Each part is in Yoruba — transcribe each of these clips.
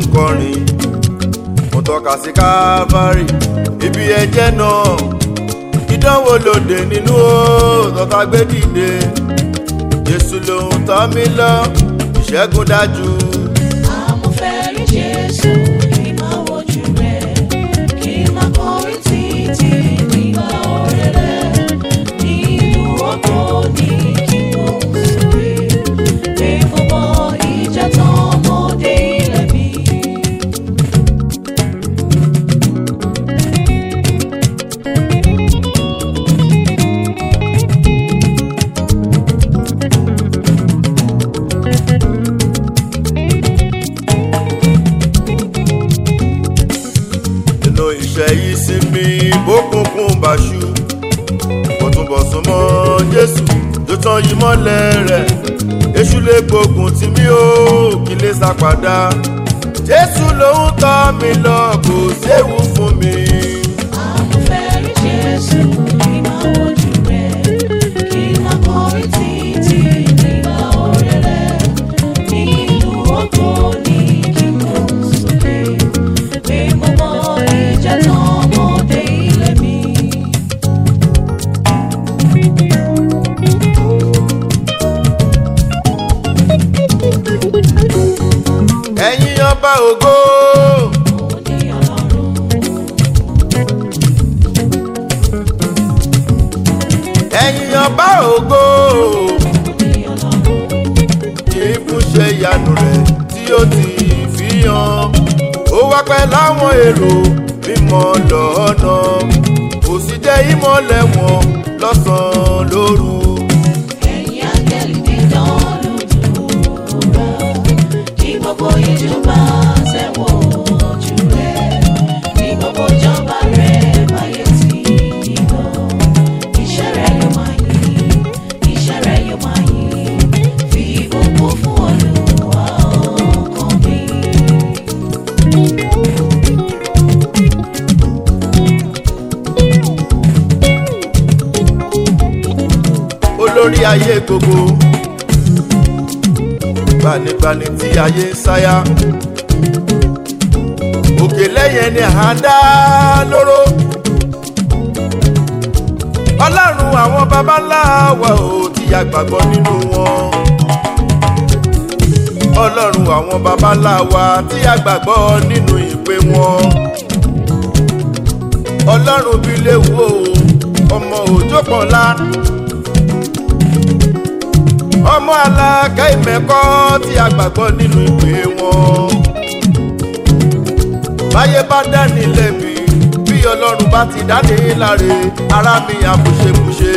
kọrin mo tọ́ka sí Calvary ibi ẹ̀jẹ̀ náà ìdánwò lòdì nínú ó tọ́ka gbé dìde Jésù lòun tọ́ mi lọ ìṣẹ́gun dájú. Àmọ́ fẹ́ rí Jésù kí n máa wojú rẹ̀, kí n máa kọrin títí nígbà ọ̀rẹ́ rẹ̀. Nínú ọkọ̀ ní kí n kò sókè, pé mo mọ ìjà tán ọmọdé ilẹ̀ mi. nínú iṣẹ́ yìí sí mi bókùnkùn báṣu mo tún bọ̀ sún mọ́ Jésù tó tán yìí mọ́lẹ̀ rẹ̀ èṣù lè gbógun tì mí ó kí lè sá padà Jésù lòun tọ́ mi lọ kò séwu fún mi. Àmọ́ fẹ́ rí Jésù kí n máa wojú rẹ̀, kí n máa kọrin títí nígbà ọ̀rẹ́ rẹ̀. Nínú ọkọ̀ ní kí n kò sókè, pé mo mọ ìjà tán ọmọdé ilẹ̀ mi. ẹ̀yin ọba ògo Mo ní Ọlọ́run, ẹ̀yin ọba ògo mo ní Ọlọ́run, kì í fún ṣe ìyanu rẹ̀ tí ó ti fi hàn ó wá pẹ́ láwọn èrò mímọ́ lọ́nà kò sì jẹ́ ìmọ́lẹ̀ wọn lọ́sàn-án lóru. ẹ̀yin áńgẹ́lì dídán lódùúrà, kí gbogbo ìjọba tẹ̀wọ̀ ojú rẹ̀, kí gbogbo ìjọba rẹ̀ báyé tí ìlọ. Iṣẹ́ rẹ̀ yóò máa yìn, iṣẹ́ rẹ̀ yóò máa yìn, fi gbogbo fún Olúwa ọkàn mi. olórí ayé gbogbo gbanigbani tí ayé ń sáyà òkè lẹ́yìn ẹni à ń dá lóró ọlọ́run àwọn baba ńlá wa ò tí a gbàgbọ́ nínú wọn ọlọ́run àwọn baba ńlá wa tí a gbàgbọ́ nínú ìpè wọn ọlọ́run bí léwu o ọmọ òjò pọ̀nlá ọmọ alága ìmẹ̀kọ́ tí a gbàgbọ́ nínú ìpè wọn. báyé bá dání lẹ́bi bí ọlọ́run bá ti dání láre ara mi àbùṣebùṣe.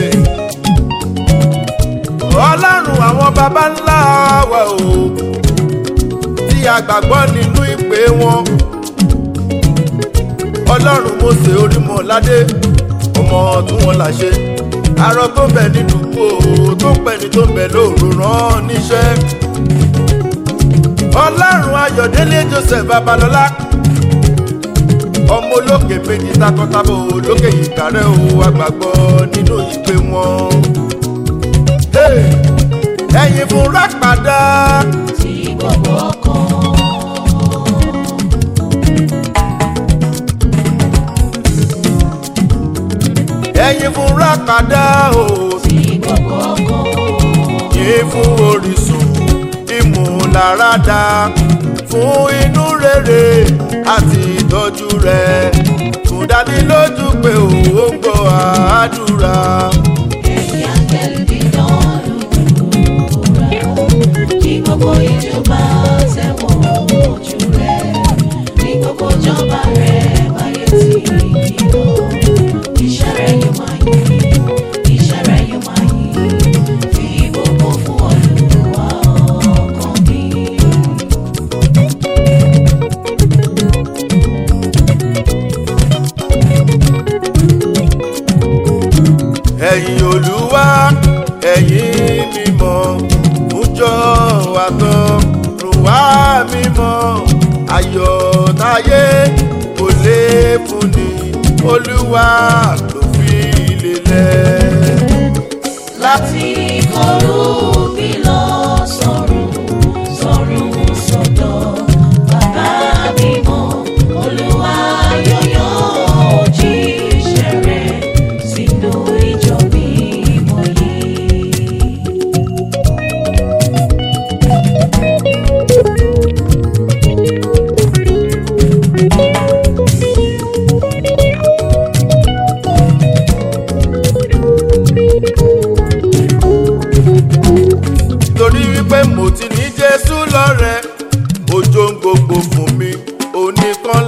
ọlọ́run àwọn baba ńlá wa o tí a gbàgbọ́ nínú ìpè wọn. ọlọ́run Mósè Orímọ̀ládé ọmọ tí wọ́n là ṣe arọ tó ń bẹ nínú kó tó ń pẹ̀lú tó ń bẹ lóòrò rán níṣẹ́. ọlọ́run ayọ̀délé joseph babalọ́lá ọmọ olókè méjì takọtabo lókè ìkàrẹ́ o àgbàgbọ́ nínú ìpè wọn. Hey! ẹ̀yin fúnra padà Tí gbogbo ọkàn ẹ̀yin fúnra padà o tí gbogbo ọkàn yìí fún orísun ìmúláradá fún inú rere àti ìtọ́jú rẹ̀ fún dánilójú pé ó ń gbọ́ àdúrà. ẹ̀yin áńgẹ́lì dídán lódùúrà, kí gbogbo ìjọba tẹ̀wọ̀ ojú rẹ̀, kí gbogbo ìjọba rẹ̀ báyé tí ìlọ. Iṣẹ́ rẹ̀ yóò máa yìn, iṣẹ́ rẹ̀ yóò máa yìn, fi gbogbo fún Olúwa ọkàn mi. ẹ̀yin olúwa ẹ̀yin mímọ́ fúnjọ́ àtọ́ rùwá mímọ́ ayọ̀ táyé kò lè fúnni olúwa ló fi lélẹ̀. láti kọrú bí lọ sọ̀rùn sọ̀rùn sọ̀dọ̀ bàbá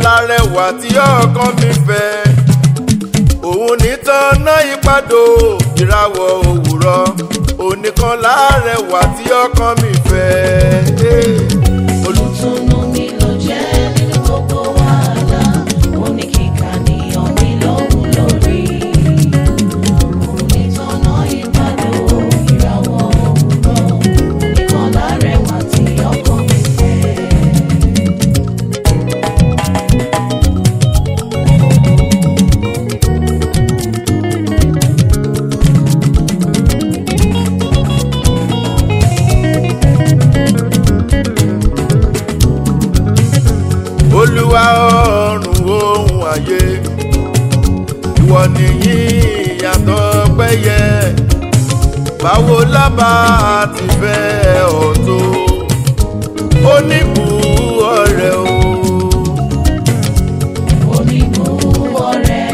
lárẹwà tí ọkàn mi fẹ́ òun nìtàn náà ìpàdó ìràwọ̀ òwúrọ̀ onìkan lárẹwà tí ọkàn mi fẹ́. Olùtùnú mi ló jẹ́ nínú gbogbo wàhálà. Oníkìkà níyàn mi lóhùn lórí. Onítọ̀nà ìbàdó ìràwọ̀ òwúrọ̀. Oníkan lárẹwà tí ọkàn mi fẹ́. olúwa ọ̀run ohun ayé ìwọ nìyí ìyàtọ̀ pẹ́yẹ báwo lábà ti fẹ́ ọ̀tọ̀ oníbù ọ̀rẹ́ o Oníbù ọ̀rẹ́.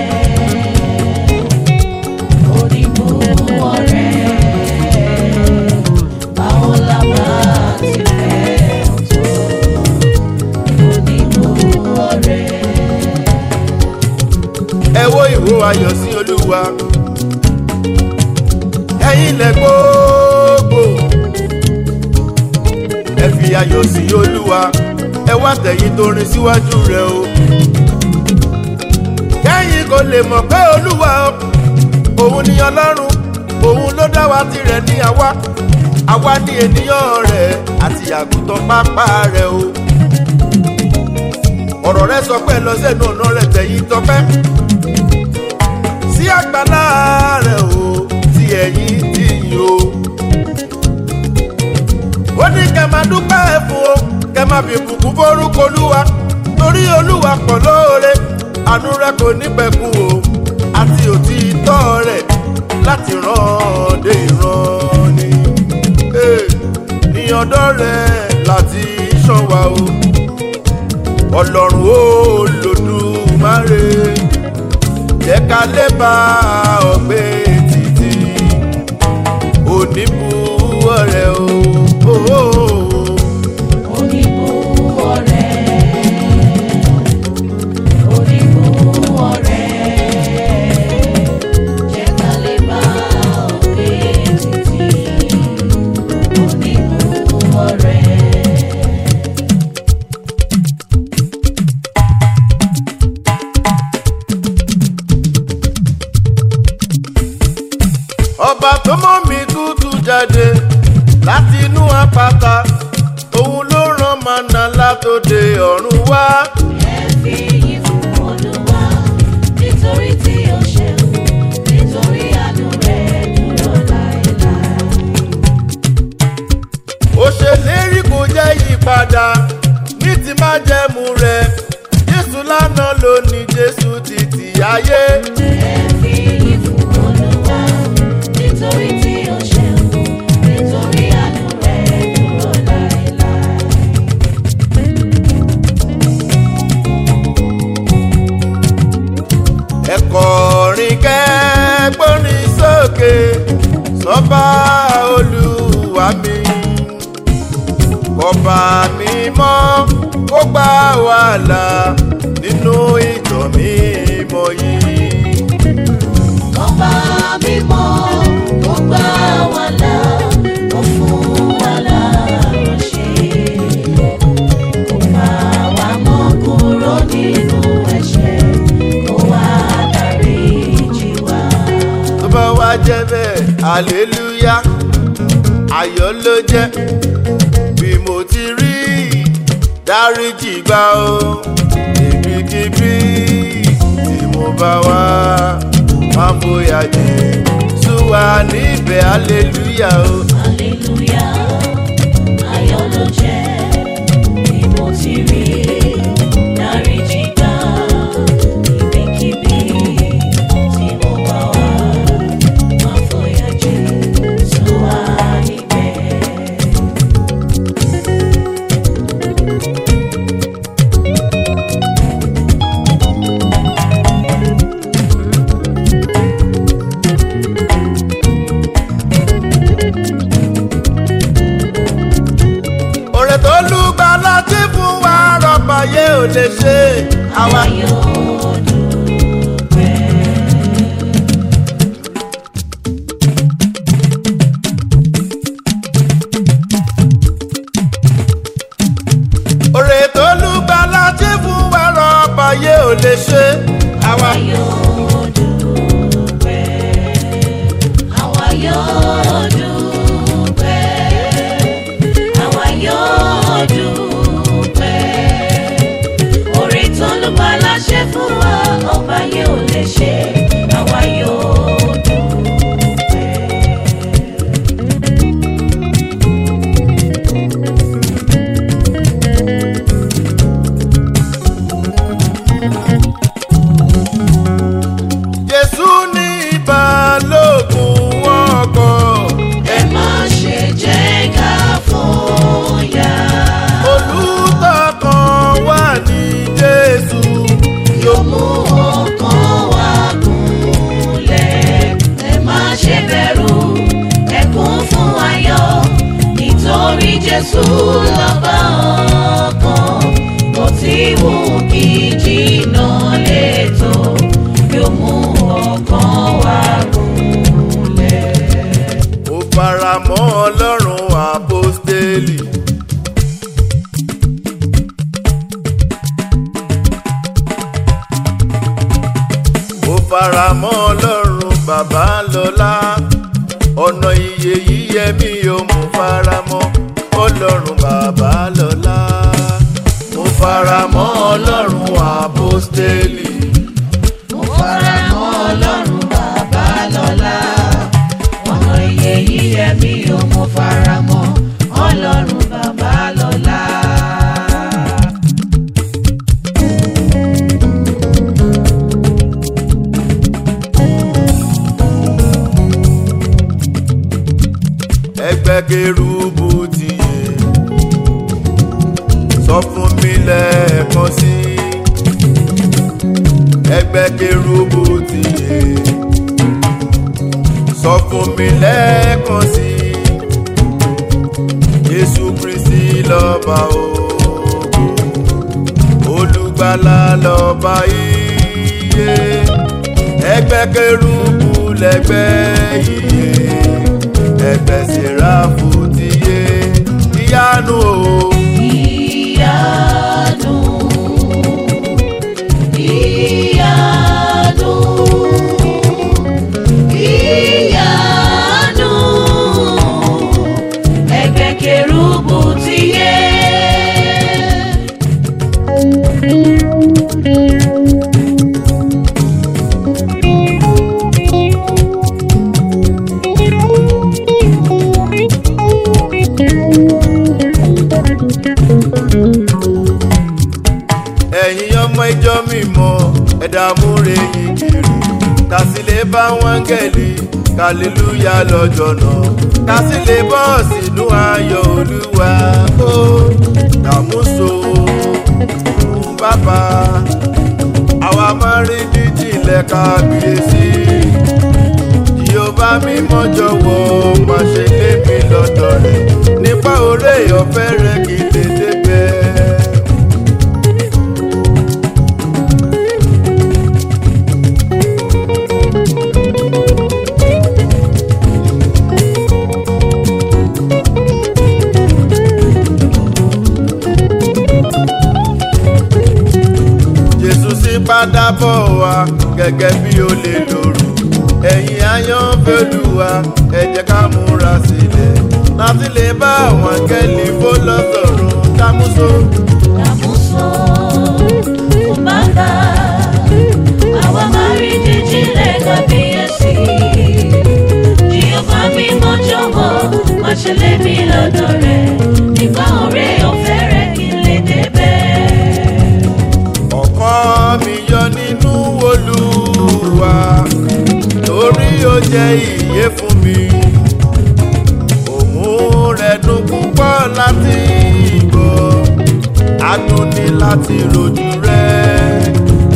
Oníbù ọ̀rẹ́. Báwo la bá ti fẹ́ ọ̀tọ̀? Oníbù ọ̀rẹ́. ẹ wo ìwo ayọ̀ sí olúwa ẹ̀yin ilẹ̀ gbogbo ẹ fi ayọ̀ sí olúwa ẹ wá tẹ̀yìn tó rin síwájú rẹ o kẹ́yìn kò lè mọ̀ pé olúwa òun ni ọlọ́run òun ló dá wa tirẹ̀ ní àwa àwa ní ènìyàn rẹ̀ àti àgùntàn pápá rẹ̀ o ọ̀rọ̀ rẹ sọ pé lọ sẹ́nu ọ̀nà rẹ̀ tẹ̀yìn tọpẹ́ sí àgbàlá rẹ̀ o tí ẹ̀yìn tì yín o. ó ní kẹ́ máa dúpẹ́ fún o kẹ́ máa fi bùkún fórúkọ olúwa torí olúwa pọ̀ lóore àánú rẹ̀ kò ní pẹ̀kun o àti òtítọ́ rẹ̀ láti ràn dé ìran ni. Eh, ní ọ̀dọ̀ rẹ̀ láti ṣọ́ wa o ọlọ́run olódùmarè jẹ́ ká lè bá ọgbẹ́ títí oníbu ọ̀rẹ́ o. Oh, oh, oh. Oníbù ọ̀rẹ́. Oníbù ọ̀rẹ́. Jẹ́ ká lè bá ọ̀gbẹ́ títí. Oníbù ọ̀rẹ́. ọba tó mọ́ mi tútù jáde láti inú àpáta òun ló rán màná látòde ọ̀run wá. Ẹ fi yìn fún Olúwa nítorí tí ó ṣeun, nítorí àánú rẹ̀ dúró láéláé. ó ṣèlérí kò jẹ́ ìpadà ní ti máa jẹ́mu rẹ̀ jésù lánàá ló ní jésù títí ayé. Ẹ fi yìn fún Olúwa nítorí tí ó ṣeun, nítorí àánú rẹ̀ dúró láéláé. ẹ kọrin kẹ́gbórin sókè sọ́ba olúwa mi ọba mi mọ́ kó gbà wàhálà nínú ìjọ mímọ́ yìí. Ọba mímọ́, ó gbà wá là, ó fún wa láránṣẹ́. Ó fà wá mọ́ kúrò nínú ẹ̀ṣẹ̀, ó wá dáríjì wá. tó bá wá jẹ́ bẹ́ẹ̀ hallelujah ayọ̀ ló jẹ́ bí mo ti rí dáríjì gbà ó ibikíbi tí mo bá wá má bóyá jẹ́ súwa níbẹ̀ hallelujah o. Hallelujah, ayọ̀ ló jẹ́ bí mo ti rí dáríjì gbà. Ibikíbi tí mo bá wà, má fòyà jẹ́, tú wá níbẹ̀. yóò dúpẹ́. òrè tó lùgbà láti fún wa rọ́ọ̀bà yé ò lè ṣe. àwa Àwa yóò dúpẹ́. Àwa yóò dúpẹ́. Àwa yóò dúpẹ́. Orí tó ló bá láṣẹ fún wa, ọba yẹn ò lè ṣe. Àwa yóò dúpẹ́. jésù ní ìbálòpọ̀ ọkọ̀. Ẹ má ṣe jẹ́ ká fòyà. olùtọkàn wà ní jésù. yóò mú ọkàn wa gúnlẹ̀. ẹ má ṣe bẹ̀rù ẹ kún fún ayọ̀ nítorí jésù lọ́ba ọkàn kò tí wù kí jìnnà létò yóò mú ọkàn wa gúnlẹ̀. mo fara mọ́ ọlọ́run àpọ́stélì. mo fara mọ́ ọlọ́run bàbá lọ́lá ọ̀nà iye yíyẹ mi ò mo fara mọ́ ọlọ́run bàbá lọ́lá mo fara mọ́ ọlọ́run àpọ́stélì. mo fara mọ́ ọlọ́run bàbá lọ́lá ọ̀nà iye yíyẹ mi ò mo fara mọ́ ọlọ́run bàbá lọ́lá. ẹgbẹ́ kérúbù ti yé sọ fún mi lẹ́ẹ̀kan sí ẹgbẹ́ kérúbù ti yé sọ fún mi lẹ́ẹ̀kan sí Jésù Kristi lọ́ba ògo olùgbàlà lọ́ba iye ẹgbẹ́ kérúbù lẹ́gbẹ́ iye ẹgbẹ́ sẹ́ráfù ti yé ìyanu o. ìyanu ìyanu ìyanu ẹgbẹ́ kérúbù ti yé. ẹ̀yin ọmọ ìjọ mímọ́ ẹ̀dá múre yìí kiri kásìlẹ̀ bá wọn gẹ̀lì kàlélúyà lọ́jọ́ náà kásìlẹ̀ bọ́ sínú ayọ̀ olúwa ó dàmúso fún bàbá àwa máa rí díjìnlẹ̀ kábíyèsí Jèhófà mímọ́ jọ̀wọ́ má ṣe lé mi lọ́dọ̀ rẹ̀ nípa oore ọ̀fẹ́ rẹ̀ kí n lè débẹ̀. jésù sì padà bọ̀ wá gẹ́gẹ́ bí ó lè lòrù ẹ̀yin ayọ́nfẹ́lúwa ẹ jẹ́ ká múra sílẹ̀ láti lè bá àwọn akẹ́lì fó lọ́sọ̀rùn kámúso. Àmúso fún bàbá, àwa máa rí jíjílẹ̀ kábíyèsí. Jèhófà mímọ́ jọ̀wọ́, má ṣe lé mi lọ́dọ̀ rẹ̀. Nípa oore ọ̀fẹ́ rẹ̀ kí n lè débẹ̀. ọkàn mi yọ nínú olúwa torí ó jẹ́ ìyè fún mi òun rẹ̀ dùn púpọ̀ láti gbọ́ adùn ní láti rojú rẹ̀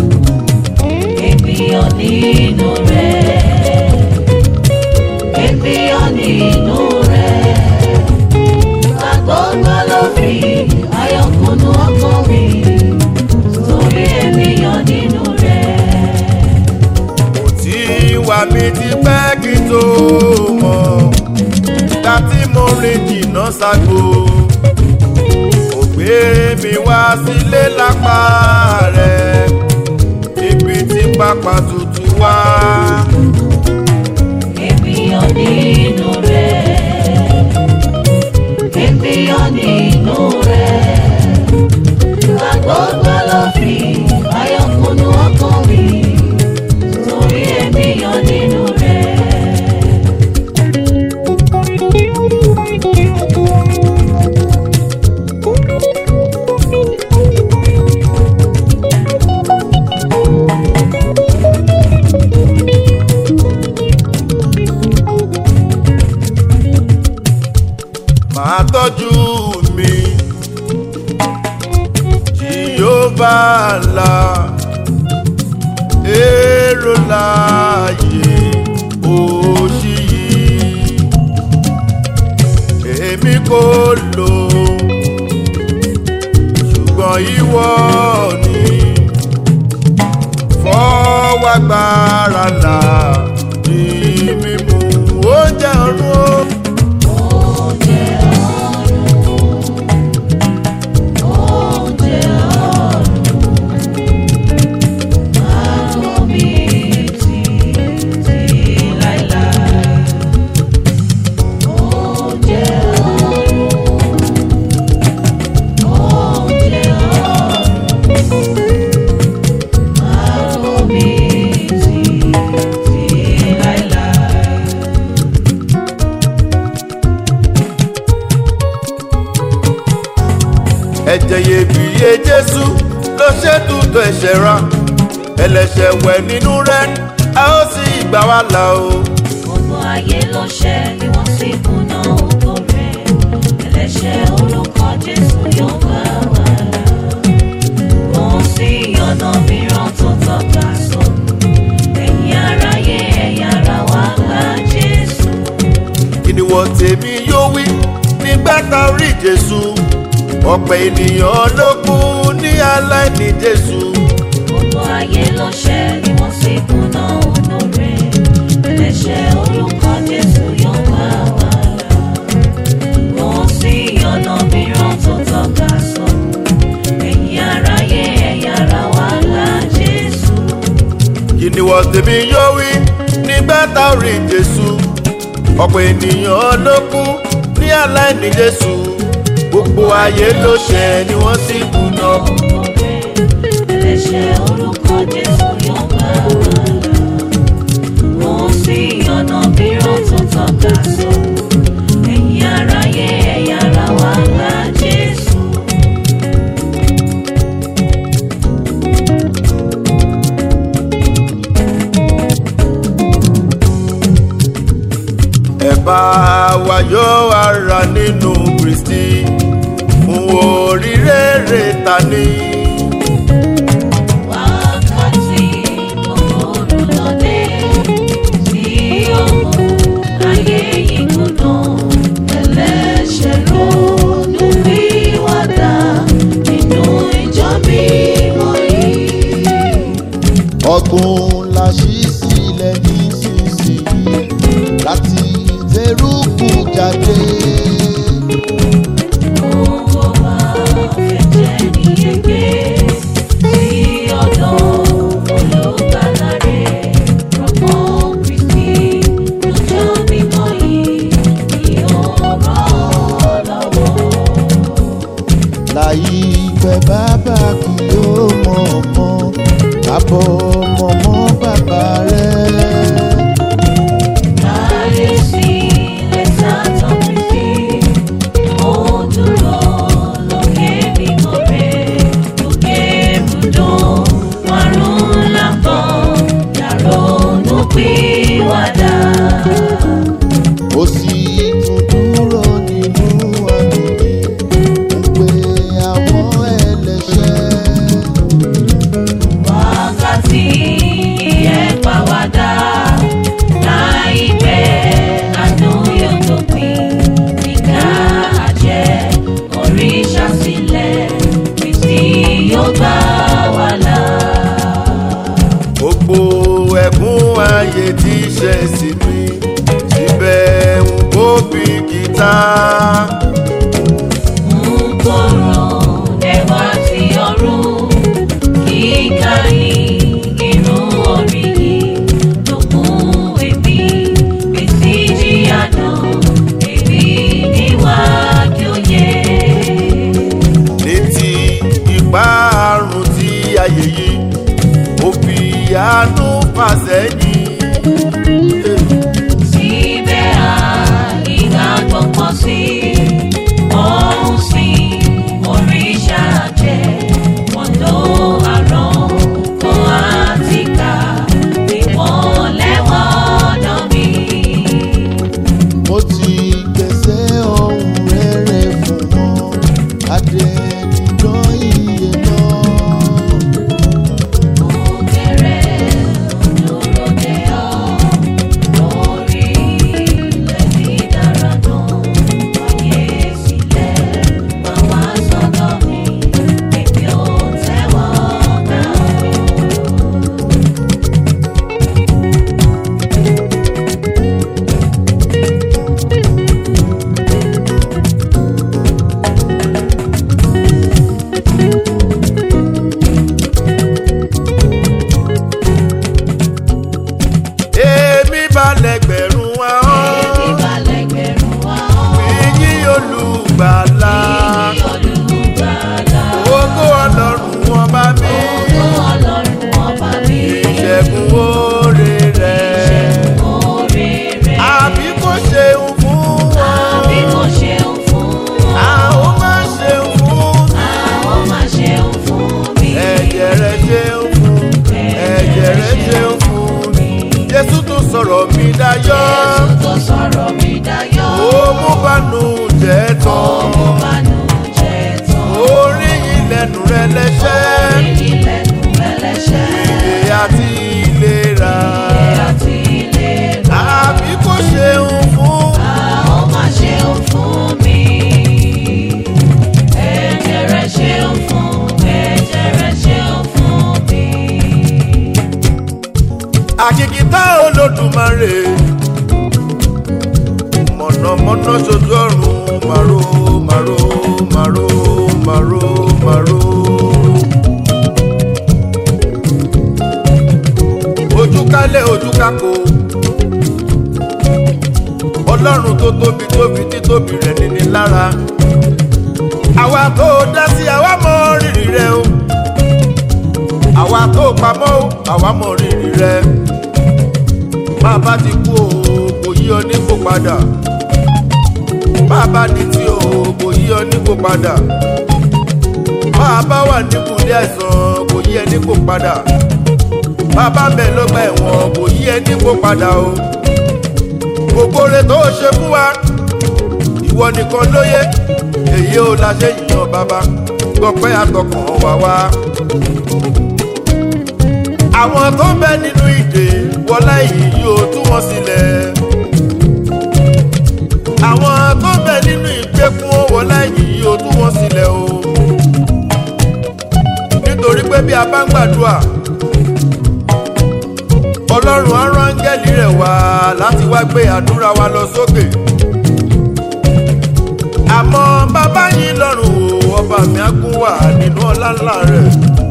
Ènìyàn nínú rẹ̀, ènìyàn nínú rẹ̀. Àgbọ̀ngbọ̀ ló fi ayọ̀kùnú ọkàn mi. Torí ènìyàn ní rìn jìnnà ságo ó gbé mi wá sílé lápá rẹ̀ ibi tí pápá tutù wá. Ènìyàn nínú rẹ̀, ènìyàn nínú rẹ̀, àgbọ̀gbọ̀ ló fi ayọ̀kùnú ọkàn mi, torí ènìyàn nínú rẹ̀. máa tọ́jú mi jìyóbá la èrò láàyè òṣì yìí èmi kò lò ṣùgbọ́n ìwọ ni fọwọ́ agbára là ní mímú oúnjẹ ọ̀run o. Oúnjẹ ọ̀run, oúnjẹ ọ̀run, àrùn mi títí láéláé. Oúnjẹ ọ̀run, oúnjẹ ọ̀run, àrùn mi títí láéláé. ẹ̀jẹ̀ iyebíye jésù ló ṣètùtù ẹ̀ṣẹ̀ ra ẹlẹ́ṣẹ̀ wẹ̀ nínú rẹ̀ a ó sì gbà wá là o. gbogbo ayé ló ṣẹ̀ ni wọ́n sì kùnà ògo rẹ̀ ẹlẹ́ṣẹ̀ orúkọ jésù yóò bá wà là kò sí ọ̀nà mìíràn tó tọ́ka sọ́nù ẹ̀yin aráyé ẹ̀yà ara wa gba jésù kí ni wọ́n tèmi yóò wí nígbà tá a rí jésù ọ̀pẹ̀ ènìyàn ló kú ní aláìní jésù. gbogbo ayé ló ṣẹ̀ ni wọ́n sì kùnà ògo rẹ̀ ẹlẹ́ṣẹ̀ orúkọ jésù yóò bá wà là kò sí ọ̀nà mìíràn tó tọ́ka sọ́nù ẹ̀yin aráyé ẹ̀yà ara wa gba jésù. kí ni wọ́n tèmi yóò wí nígbà tá a rí jésù ọ̀pẹ̀ ènìyàn ló kú ní aláìní jésù gbogbo ayé ló ṣẹ̀ ni wọ́n sì kùnà. ẹlẹ́ṣẹ̀ orúkọ jésù yóò bá wà là kò sí ọ̀nà mìíràn tó tọ́ka sọ ẹ̀yin aráyé ẹ̀yà ara wa gba jésù. ẹ̀bá wa yóò ara nínú kristi fún oríire ta ni. wákàtí òru lọ́dẹ tí ó mú ayé yìí gbóná ẹlẹ́ṣẹ̀ ronú pìwàdà nínú ìjọ mímọ́ yìí. ọgbọ́n la ṣí sílẹ̀ nísinsìnyí láti tẹrùkù jáde. Gbogbo wa fẹ́ jẹ́ níyege sí ọ̀dọ̀ olùgbàlà rẹ̀. Rọ́pò Kristi lọ́jọ́ mímọ́ yìí ni ó rán lọ́wọ́. láyé ìfẹ́ bàbá kì yóò mọ̀ mọ́ àbọ̀ mọ̀mọ́ bàbá rẹ̀. Láyé sí lẹ́tà tán Kristi, ó dúró lókè mímọ́ rẹ̀. Lókè ibùdó márùn-ún lápọ̀, yàrá ònú pìwàdà. ó sì tún dúró nínú àgbègbè ń pe àwọn ẹlẹ́ṣẹ̀. wákàtí ìyẹ́pàwádà láìpẹ́ àánú yóò dópin nígbà àjẹ́ òrìṣà sílẹ̀ kristi yóò gbà wá là. gbogbo ẹ̀kún ayé tí ṣe sí mi síbẹ̀ ń bó bí gítà àánú fàsẹ́yìn. Síbẹ̀ ìgbàgbọ́ pọ̀ sí òun sí òrìṣà jẹ́ wọ́n ló àrán kó àtìká ìmọ̀lẹ́ wọ́dọ̀ mi. mo ti gbèsè ohun rere fún wọn adẹnudán iye náà. Òkèrè dúró dé ọ lórí ilẹ̀ dídára náà. Wáyé sílẹ̀ máa wá sọ́dọ̀ mi, èmi ò tẹ́wọ́ gbà ó. èmi balẹ̀ gbẹ̀rún ahọ́n Ìbálẹ̀gbẹ̀rún ahọ́n, èyí olùgbàlà ìyìn olùgbàlà. ògo ọlọ́run ọba mi Ògo Ọlọ́run ọba mi, ìṣẹ́gun oore rẹ̀ oore rẹ̀. àbí kò ṣeun fún wọn Àbí kò ṣeun fún wọn. àwọn máa ṣeun fún Àwọn máa ṣeun fún mi. ẹ̀jẹ̀ rẹ̀ ṣeun fún ẹ̀jẹ̀ rẹ̀ ṣeun fún jésù tún sọ̀rọ̀ mi dayọ̀ Jésù tó sọ̀rọ̀ mi dayọ̀. ó mú bánú jẹ́ tán Ọmọ bánújẹ́ tán. orí ìlẹ̀nu rẹ̀ lẹ́sẹ̀ Orí ilẹ̀kùn ẹlẹ́ṣẹ̀. ìdè àti ìlera Àti ìlera. àbí kò ṣeun fún Àwọn máa ṣeun fún mi. Ẹ̀jẹ̀ rẹ̀ ṣeun fún mi. Ẹ̀jẹ̀ rẹ̀ ṣeun fún mi. àkìkìtà olódùmarè mọ̀nàmọ́ná ṣojú ọ̀run màró màró màró màró màró. ojú kálẹ̀ ojú kákó ọlọ́run tó tóbi tóbi títóbi rẹ̀ níní lára àwa tó dá sí àwa mọ rírì rẹ o àwa tó pamọ́ o àwa mọ rírì rẹ bàbá ti kú o kò yí ọ nípò padà bàbá ní tí o kò yí ọ nípò padà bàbá wà nípòlé àìsàn kò yí ẹ nípò padà bàbá ń bẹ lọ́gbà ẹ̀wọ̀n kò yí ẹ nípò padà o gbogbo rẹ tó ṣe fún wa ìwọ nìkan lóye èyí ò la ṣe yìnyín bàbá gbọpẹ́ àtọkàn wá wá àwọn tó ń bẹ nínú ìdè wọlá yìí yóò tú wọn sílẹ̀ àwọn tó ń bẹ nínú ìgbèkùn wọlá yìí yóò tú wọn sílẹ̀ o nítorí pé bí a bá ń gbàdúrà ọlọ́run á rán áńgẹ́lì rẹ̀ wá láti wá gbé àdúrà wa lọ sókè àmọ́ bàbá yín lọ́rùn o ọba mi á gún wà nínú ọlá ńlá rẹ̀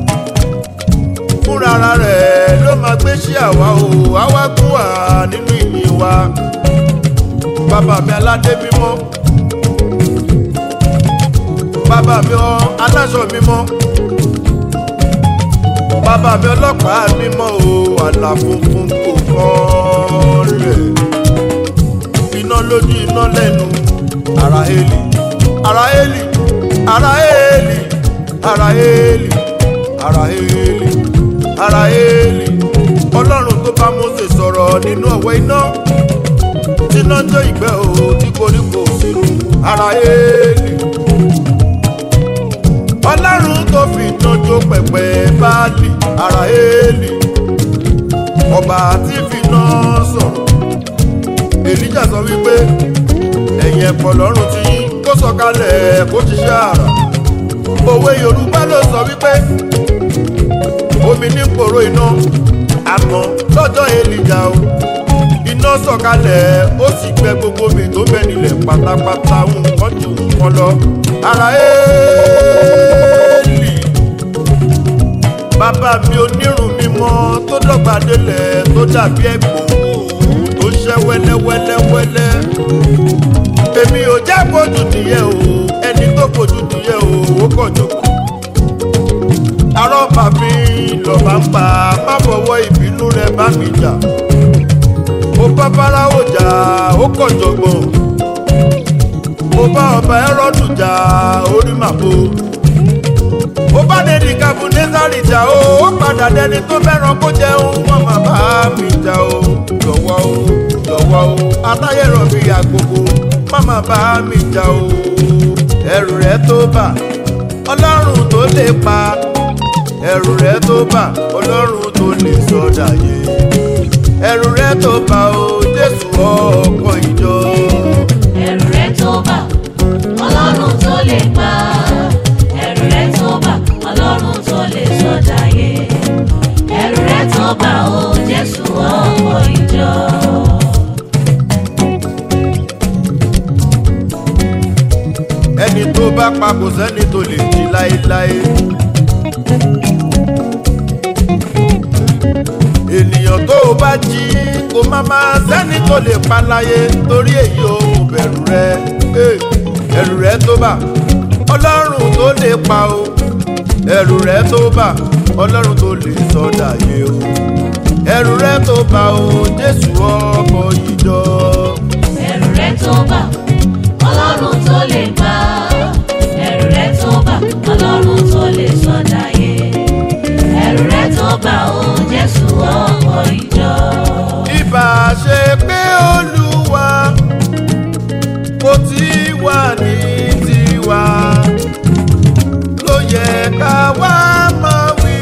fúnra rẹ̀ ló máa gbé sí àwa o àwa gún wà nínú ìyìn wa bàbá mi aládé mímọ́ bàbá mi ọ aláṣọ mímọ́ bàbá mi ọlọ́pàá mímọ́ o àlà funfun kò kọ́ rẹ̀ iná lójú iná lẹ́nu ara heli ara heli ara heli ara heli ara heli ara heli ọlọ́run tó bá Mósè sọ̀rọ̀ nínú ọ̀wọ́ iná tíná jó ìgbẹ́ o tí koríko sírú ara heli ọlọ́run tó fi iná jó pẹ̀pẹ́ báàlì ara heli ọba tí fi iná sọ̀rọ̀ èlíjà sọ wípé ẹ̀yìn ẹ̀pọ̀ lọ́rùn ti yín kó sọ̀kalẹ̀ kó ṣiṣẹ́ àrà òwe yorùbá ló sọ wípé omi ní kòró iná àmọ́ lọ́jọ́ èlíjà o iná sọ̀kalẹ̀ ó sì gbẹ gbogbo mi tó bẹ nílẹ̀ pátápátá nǹkan ju nǹkan lọ ara éèlì bàbá mi onírun mímọ́ tó dọ́gba délẹ̀ tó dàbí ẹ̀gbọ́n tó ṣẹ́ wẹ́lẹ́wẹ́lẹ́wẹ́lẹ́ èmi ò jẹ́ kojú nìyẹn o ẹni tó kojú nìyẹn o ó kàn jókòó arọ́bà mi lọ́ba bá ń pa má fọwọ́ ìbínú rẹ bá mi jà ó bá fáráwò jà ó kọ̀ jọ̀gbọ̀n ó bá ọba ẹrọ́dù jà orí màbo ó bá dẹni kábùnẹ́sàrì jà ó ó padà dẹni tó fẹ́ràn kó jẹun wọn má bá mi jà ó jọ̀wọ́ ó jọ̀wọ́ ó atáyẹ̀rọ̀ bí àgbogbo má má bá mi jà ó ẹrù rẹ tó bà ọlọ́run tó lè pa ẹrù rẹ tó bà ọlọ́run tó lè sọdà yé ẹrù rẹ tó bà ó jésù ọkọ ìjọ ẹ̀rù rẹ̀ tó bà ọlọ́run tó lè pa ẹ̀rù rẹ̀ tó bà ọlọ́run tó lè sọ̀dáyé ẹ̀rù rẹ̀ tó bà ó jésù ọkọ̀ ìjọ. ẹni tó bá pa kò sẹ́ni tó lè jí láéláé. ènìyàn tó o bá jí kò má má sẹ́ni tó lè pa láyé torí èyí ò mú bẹ̀rù rẹ Eh, ẹ̀rù rẹ tó bà ọlọ́run tó lè pa o ẹ̀rù rẹ tó bà ọlọ́run tó lè sọdà yé o ẹ̀rù rẹ tó bà o jésù ọkọ̀ ìjọ. ẹ̀rù rẹ̀ tó bà ọlọ́run tó lè pa ẹ̀rù rẹ̀ tó bà ọlọ́run tó lè sọ̀dáyé ẹ̀rù rẹ̀ tó bà ó jésù ọkọ̀ ìjọ. ìbá ṣe pé olúwa kò tí wà ní tiwa ló yẹ ká wá máa wí.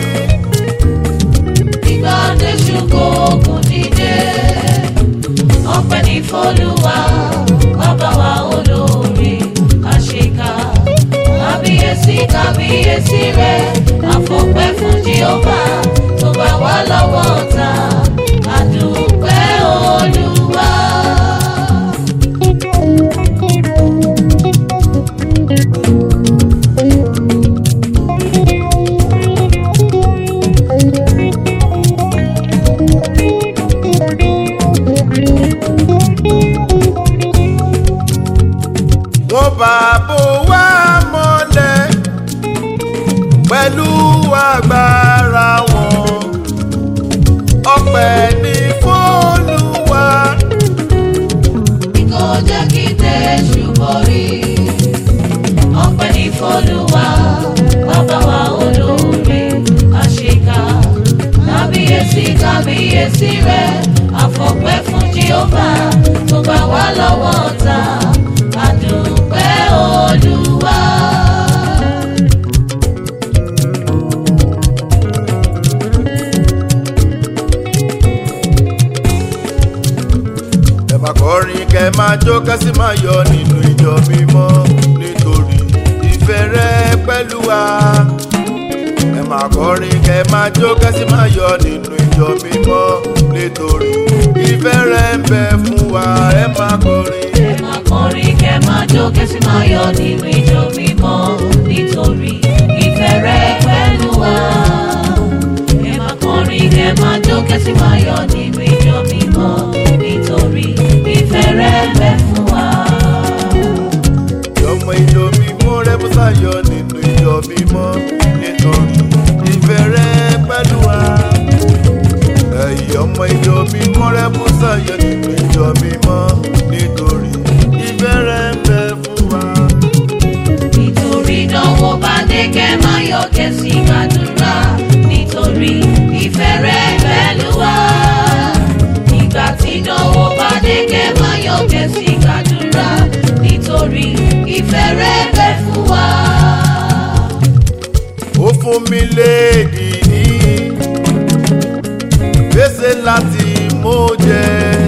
Ìgbà Jésù kòkun dìde, ọpẹ́ ní f'Olúwa, bàbá wa olóore, àṣekà. Kábíyèsí kábíyèsí rẹ̀, àfọpẹ́ fún Jèhófà, tó bá wà lọ́wọ́ ọ̀tá, àdúpẹ́ Olúwa. wọ́n bá bò wá mọ́lẹ̀ pẹ̀lú agbára wọn ọpẹ́ ní fọ́lùwà. Kò jẹ́ kí tẹ̀sù borí. Ọpẹ́ ní f'Olúwa, bàbá wa olóore, àṣekà. Kábíyèsí kábíyèsí rẹ̀, àfọpẹ́ fún Jèhófà, tó bá wà lọ́wọ́ ọ̀tá. Àdúpẹ́ Olúwa. ẹ máa kọrin kẹ máa jó kẹsì máa yọ nínú ìjọ mímọ́ nítorí ìfẹ́ rẹ pẹ̀lú wa. ẹ máa kọrin kẹ máa jó kẹsì máa yọ nínú ìjọ mímọ́ nítorí ìfẹ́ rẹ ń bẹ fún wa. ẹ máa kọrin. Ẹ máa kọrin kẹ́ máa jó kẹ́sì máa yọ̀ nínú ìjọ mímọ́ nítorí ìfẹ́ rẹ pẹ̀lú wa. Ẹ máa kọrin kẹ́ máa jó kẹ́sì máa yọ̀ nínú ìjọ mímọ́ nítorí ìfẹ́ rẹ bẹ fún wa. ọmọ ìjọ mímọ́ rẹ bó sáyọ nínú ìjọ mímọ́ nítorí ìfẹ́ rẹ pẹ̀lú wa. ẹ̀yin ọmọ ìjọ mímọ́ rẹ bó sáyọ nínú ìjọ mímọ́ nítorí ìfẹ́ rẹ ń bẹ fún wa. Nítorí ìdánwò bá dé kẹ́ máa yọ̀ kẹ́sì gbàdúrà nítorí ìfẹ́ rẹ pẹ̀lú wa. Ìgbà tí ìdánwò bá dé kẹ́ máa yọ̀ kẹ́sì gbàdúrà nítorí ìfẹ́ rẹ bẹ fún wa. ó fún mi léèdì ní gbèsè láti mú jẹ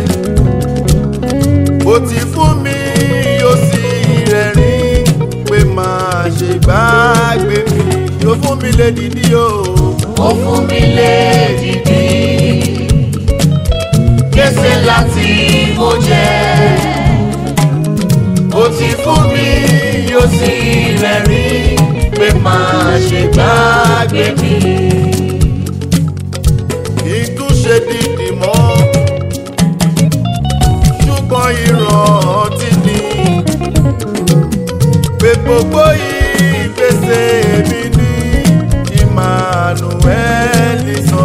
ó ti fún mi yóò sì rẹ̀rín pé máa ṣe gbàgbé mi ó fún mi léèdì ní o Ó fún mi lédìdí gbèsè láti mo jẹ. Ó ti fún mi yóò sì rẹ̀rín pé máa ṣe gbàgbé mi. ikú ṣe dìdì mọ́ ṣùgbọ́n ìrántí ni pé gbogbo ìgbésẹ̀ mi ní Emmanuel sọ.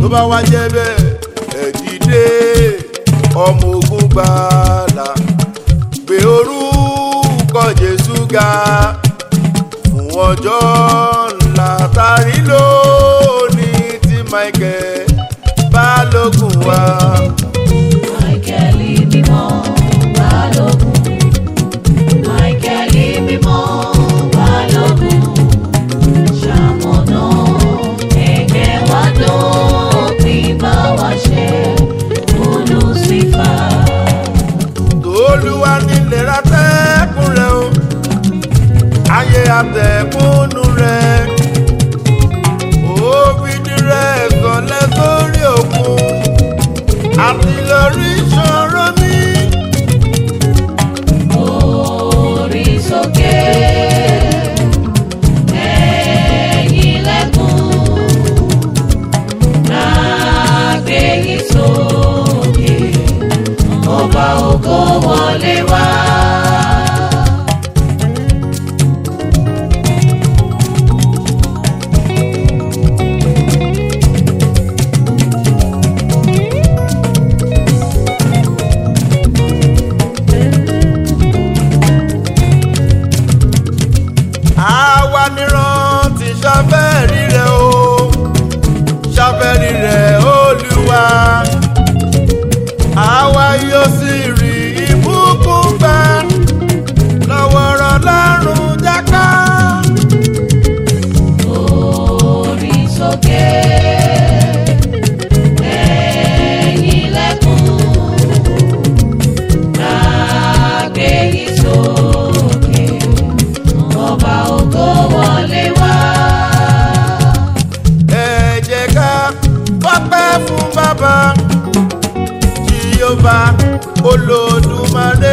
bá wá jẹ́ bẹ́ẹ̀ ẹ dìde ọmọ ogun gbàlà gbé orúkọ jésù ga fún ọjọ́ ńlá tàrí lónìí tí michael balógun wá. Máíkẹ́lì mímọ́ balógun. Máíkẹ́lì mímọ́ balógun. Ṣamọ̀nà ẹ̀gẹ́ wa dópin bá wa ṣe olùsífà. tòlúwa nílẹ̀ atẹ́kùn rẹ̀ o ayé atẹ́kùnú rẹ̀ òbídì rẹ̀ sọ̀lẹ̀ sórí òkun àti lórí ìṣòro mi. Orí sókè ẹ̀yin lẹ́kùn. Lágbé yín sókè, ọba ògo wọlé wá. àwa níran ti ṣàfẹ́rí rẹ̀ o ṣàfẹ́rí rẹ̀ olúwa àwa yóò sì rí ìbùkún gbà lọ́wọ́ rọ̀ lọ́rùn jáká. Orí sókè ẹ̀yin lẹ́kùn. Lágbé yín sókè, ọba ògo wọlé wá. ẹ jẹ́ ká fọ́pẹ́ fún bàbá jíyọ́bá olódùmarè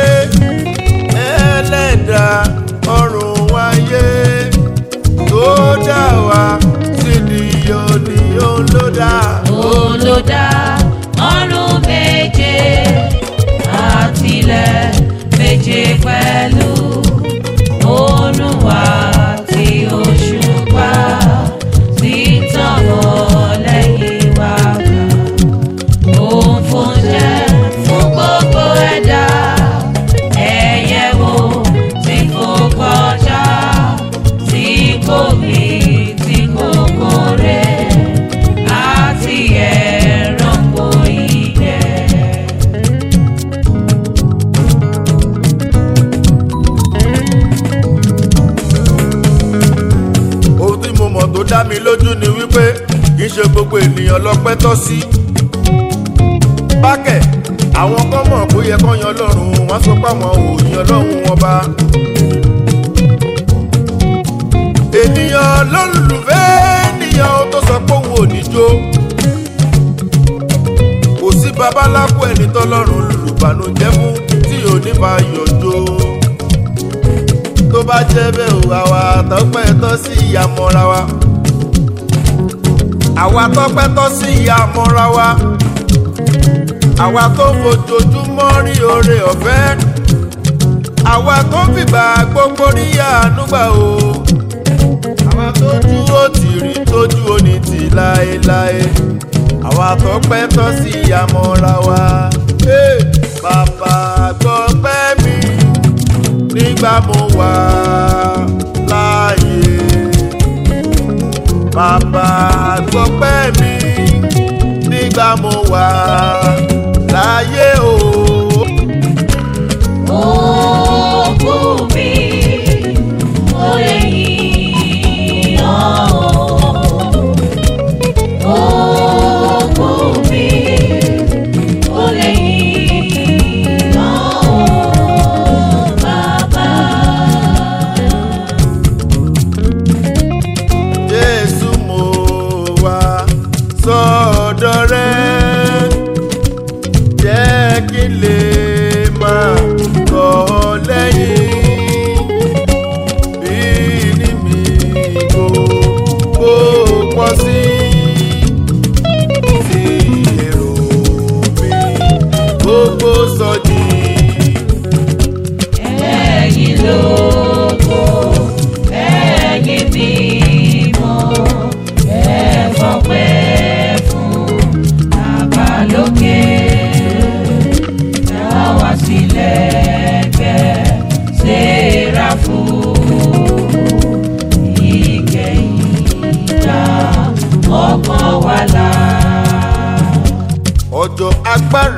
ẹlẹ́dà ọ̀run wáyé tó dá wa sídìí òní olódà. olódà ọ̀run méje àtìlẹ̀ méje pẹ̀lú òòrùn àti òṣùpá tí tàn wọ́n lẹ́yìn wa kà. Òun fún jẹ́ fún gbogbo ẹ̀dá ẹ̀yẹ wo tí kò kọjá tí kò mí tí kò kórè àti ẹranko ìgbẹ́. ohun tí mo mọ̀ tó dá mi lójú ni wípé kì í ṣe gbogbo ènìyàn lọ́pẹ́ tọ́ sí. bákẹ̀ àwọn kan mọ̀ bó yẹ kán yan ọlọ́run wọ́n sọ pé àwọn ò yan ọlọ́run wọn bá. ènìyàn lólùfẹ́ ènìyàn ó tó sọ pé òun ò ní jó. kò sí babaláko ẹni tọ́lọ́run lùbànújẹ́ fún tí ò ní bá yọjó tó bá jẹ́ bẹ́ẹ̀ o àwa tọ́pẹ́ tọ́ sí ìyá mọ́ra wa. àwa tọ́pẹ́ tọ́ sí ìyá mọ́ra wa. àwa tó fojoojúmọ́ rí oore ọ̀fẹ́. àwa tó fìgbà gbogbo rí ànúgbà o. àwa tó dúró tì rí tójú òní tì láéláé. àwa tọ́pẹ́ tọ́ sí ìyá mọ́ra wa. Hey, bàbá gbọ́ pẹ́ mi nígbà mo wà láàyè. Bàbá gbọ́pẹ́ mi nígbà mo wà láàyè o. Òkú mi, ó lè yìn ọ́. Òkú mi, ó lè yìn ọ́, bàbá. Jésù mo wá sọ́dọ̀ rẹ. Jẹ́ kí n lè máa tọ̀ ọ́ lẹ́yìn. Bí ní mi kò kó pọ̀ sí. Sí èrò mi gbogbo sọ́jí. Ẹ̀yin lógo, ẹ̀yin mímọ́, ẹ fọpẹ́ fún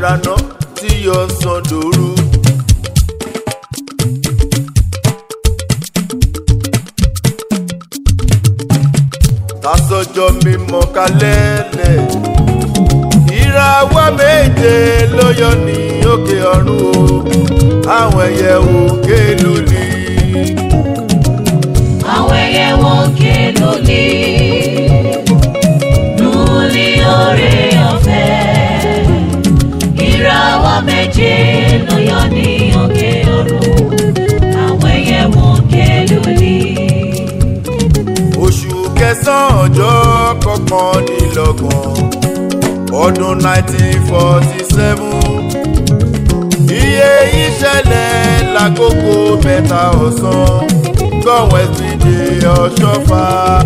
àràná tí yọ sàn dòru. tásọjọ́ mímọ́ kalẹ́lẹ̀ ìràwọ̀ méje ló yọ ní òkè ọ̀run o àwọn ẹyẹ òkè lulí. àwọn ẹyẹ wọn ké lóní lóní oore ọ̀fẹ́ ìràwọ̀ méje ló yọ ní òkè ọ̀run àwọn ẹyẹ wọn ké lóní. oṣù kẹsàn-án ọjọ́ kọkànlélọ́gbọ̀n ọdún nineteen forty seven iye ìṣẹ̀lẹ̀ lákòókò mẹ́ta ọ̀sán gbọ̀wẹ́ ti dé ọ̀ṣọ́fà.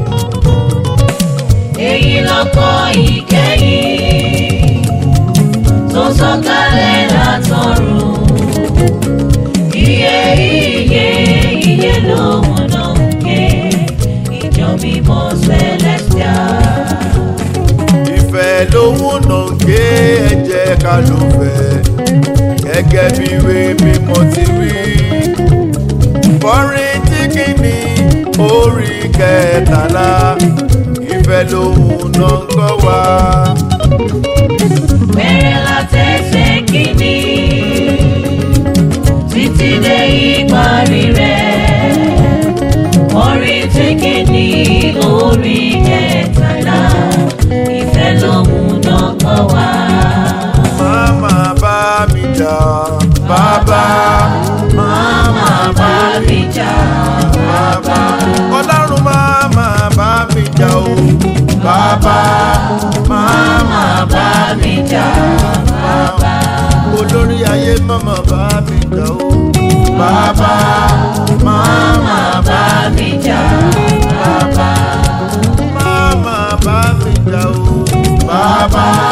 èyí lọ́kọ́ ìkẹyìn tó sọ̀kalẹ̀ látọ̀run iye iye iye lòun náà ń ké ìjọ mímọ́ celestial. ìfẹ́ lòun náà ń gé ẹ̀jẹ̀ ká ló fẹ́ gẹ́gẹ́ bí ìwé mímọ́ ti wí. kọrin tí kìíní orí kẹtàlá ìfẹ́ lòun náà ń kọ́ wa. bẹ̀rẹ̀ látẹ̀sẹ̀ kìíní títí dé ìparí rẹ̀ orin tí kìíní orí kẹtàlá ìfẹ́ lòun náà kọ́ wa. Máma bá mi jà bàbá. Máma bá mi jà bàbá. Ọlọ́run máma bá mi jà o bàbá. Máma bá mi jà bàbá. Olórí ayé máma bá mi jà o bàbá. Máma bá mi jà bàbá. Máma bá mi jà o bàbá.